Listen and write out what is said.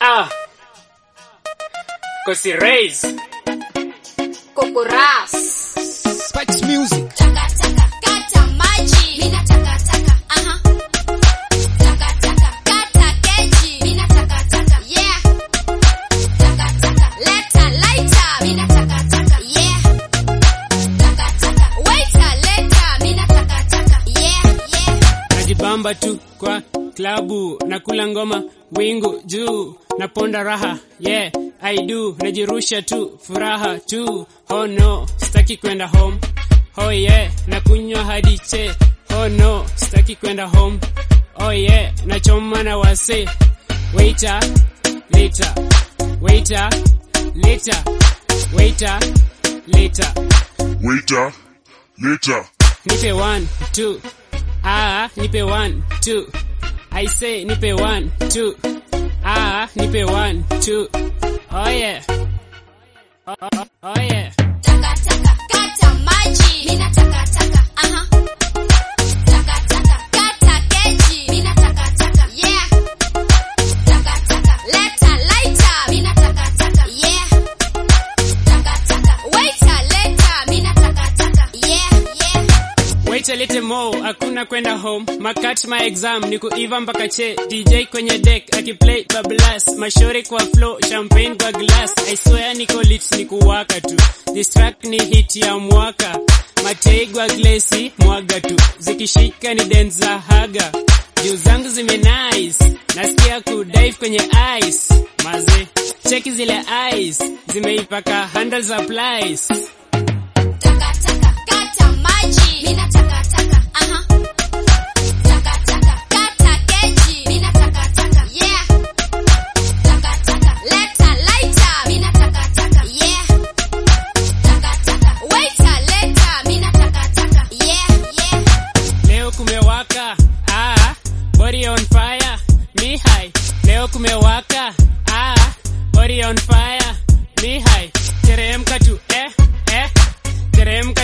Ah. Kosi Rays. Kokoras. Spice Music. Taka taka kata maji. Mina taka taka. Aha. Taka taka kata keji. Mina taka taka. Yeah. Taka taka leta lighter. Mina taka taka. Yeah. Taka taka waiter leta. Mina taka taka. Yeah yeah. Najibamba tu kwa klabu nakula ngoma wingu juu naponda raha yeah I do najirusha tu furaha tu oh no sitaki kwenda home oh yeah nakunywa hadi che oh no sitaki kwenda home oh yeah nachoma na wase waiter later waiter later waiter later Waiter, later. nipe one two ah nipe one two i say nipe one two ah nipe one two oh yeah oh, oh, oh yeah Taka taka kata maji. Mina taka taka. Aha. Taka taka kata keji. Mina taka taka. Yeah. Taka taka leta lighter. Mina taka taka. Yeah. Taka taka waiter leta. Mina taka taka. Yeah yeah. wait a little more hakuna kwenda home makat my exam ni kuiva mpaka che dj kwenye deck akiplay bablas mashore kwa flow champagne kwa glass i swear niko lit ni kuwaka tu this track ni hit ya mwaka mateigwa glesi mwaga tu zikishika ni denza haga juu zangu zime nice nasikia kudive kwenye ice maze cheki zile ice zimeipaka handle za plies Taka taka kata maji. Mina taka taka. Aha. Taka taka kata keji. Mina taka taka. Yeah. Taka taka leta lighter. Mina taka taka. Yeah. Taka taka waiter leta. Mina taka taka. Yeah yeah. Leo kumewaka, ah, body on fire, mi high. Leo kumewaka, ah, body on fire, mi high. Teremka tu, eh, eh, teremka